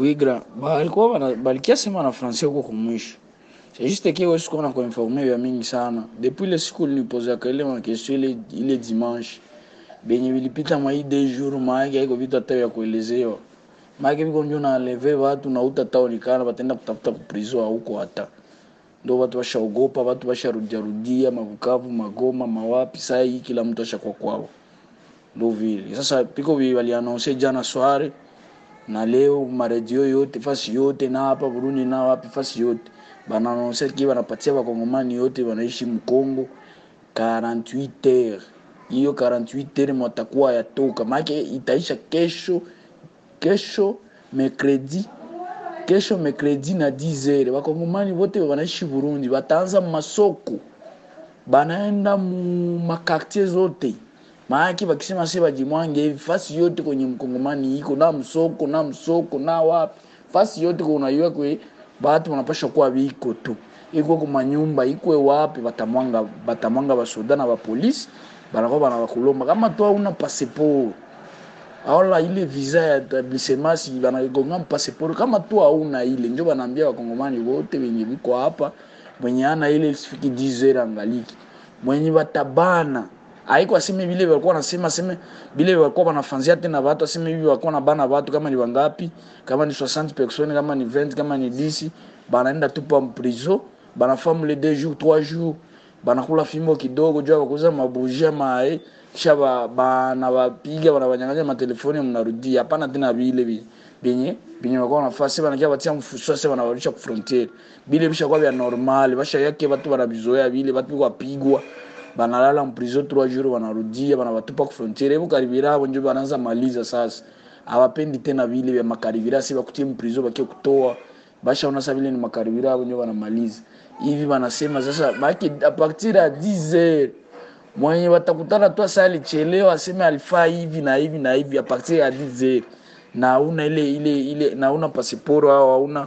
kuigra balikuwa bana balikia sema na français huko kumwisho c'est juste que wewe sikuwa na kuinformer ya mingi sana depuis le siku nilipozea ile ma question ile ile dimanche benye vilipita mwa hii deux jours maake haiko vitu hata vya kuelezewa maake viko njo na leve watu na utataonekana batenda kutafuta kuprizo huko hata ndo watu washaogopa watu washarudia rudia mabukavu magoma mawapi saa hii kila mtu ashakuwa kwao ndo vile sasa piko vi walianonse jana sware na leo maredio yote fasi yote na hapa Burundi na wapi fasi yote banaanonse ki banapatia bakongomani yote wanaishi Mkongo 48 heures hiyo 48 heures mwatakuwa yatoka maake itaisha kesho kesho mercredi kesho mercredi na 10 heures wakongomani wote wanaishi Burundi wataanza masoko banaenda mu makartier zote maaki wakisema se bajimwange hivi fasi yote kwenye mkongomani iko na msoko na msoko na wapi fasi yote kunaiwa kwe batu wanapasha kuwa biko tu iko kwa nyumba ikwe wapi batamwanga batamwanga basoda na bapolisi banakuwa banabakulomba kama tu hauna passeport aola ile visa ya etablissement si banagonga passeport kama tu hauna ile njo banaambia wakongomani wote wenye biko hapa mwenye ana ile sifiki 10 heures angaliki mwenye batabana haiko aseme vile walikuwa nasema aseme vile walikuwa wanafanzia tena watu aseme hivi walikuwa na bana watu kama ni wangapi kama ni 60 personnes kama ni 20 kama ni 10 banaenda tu pa prison banafamu le 2 jours 3 jours banakula fimbo kidogo jua wakuza mabujia mae kisha ba, bana wapiga wanawanyang'anya matelefoni mnarudia hapana tena vile vile benye benye walikuwa wanafasi banakia batia mfuso sasa wanawarudisha ku frontiere bile bisha kwa vya normal basha yake watu banabizoea vile watu wapigwa banalala mprison 3 jours wanarudia banawatupa ku frontiere hebu karibira hapo ndio banaanza maliza sasa hawapendi tena vile vya makaribira si bakutie mprison bakie kutoa basha ona sasa vile ni makaribira hapo ndio wanamaliza hivi wanasema sasa baki a partir ya 10 heures mwenye watakutana tu sasa alichelewa aseme alifaa hivi na hivi na hivi a partir ya 10 heures na una ile ile ile na una passeport au hauna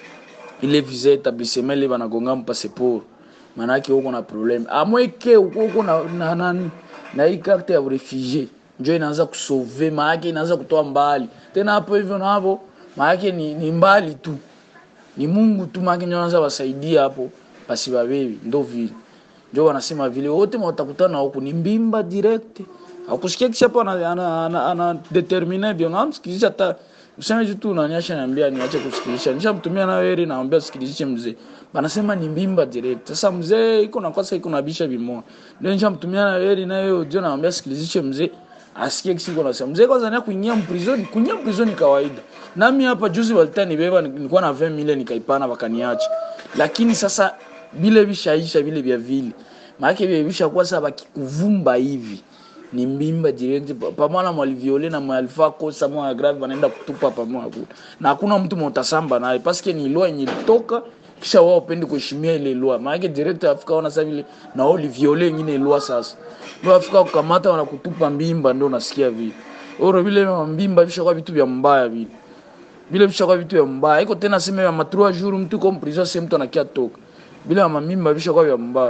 ile visa etablissement ile banagonga mpassport manake huko na problem amweke huko na na, na, na hii carte ya refugee njo inaanza kusove maake inaanza kutoa mbali tena hapo hivyo na hapo maake ni, ni mbali tu ni Mungu tu maake ndio anaanza wasaidia hapo basi babebi ndo vile ndio wanasema vile wote watakutana huko ni mbimba direct akusikia kisha hapo ana, ana, ana, ana determine bio ngamsikizisha hata useme tu unaniacha niambia niache kusikilizisha nishamtumia na wewe naambia sikilizishe mzee banasema ni mbimba direct sasa mzee iko na kwasa iko na bisha bimoa ndio nishamtumia na wewe na wewe ndio naambia sikilizishe mzee asikie kisiko nasema mzee kwanza nia kuingia mprison kuingia mprison kawaida nami hapa juzi walitani beba nilikuwa na 20 milioni nikaipana wakaniacha lakini sasa vile vishaisha vile vya vile maana vile vishakuwa sasa bakikuvumba hivi ni mbimba direct pamoja mwaliviole na mwalifaa kosa mwa grave wanaenda kutupa pamoja na hakuna mtu motasamba naye paske ni loi yenye ilitoka kisha wao pendi kuheshimia ile loi maana direct Afrika wana sasa vile na wao liviole nyingine loi sasa ndio Afrika kukamata wanakutupa mbimba ndio unasikia vile oro vile mbimba vishakuwa vitu vya mbaya vile vile vishakuwa vitu vya mbaya iko tena sema ya matrua jour mtu kwa prison sema mtu anakia toka bila mamimba vishakuwa vya mbaya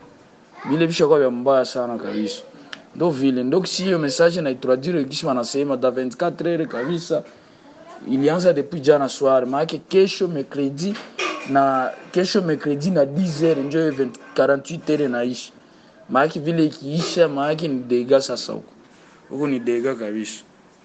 vile vishakuwa vya mbaya sana kabisa ndo vile ndo kisi hiyo message na itradire kisi wanasema da 24 heures kabisa ilianza depuis jana soir maana kesho mercredi na kesho mercredi na 10 heures njo 48 heures naishi maana vile ikiisha maana ni dega sasa huko huko ni dega kabisa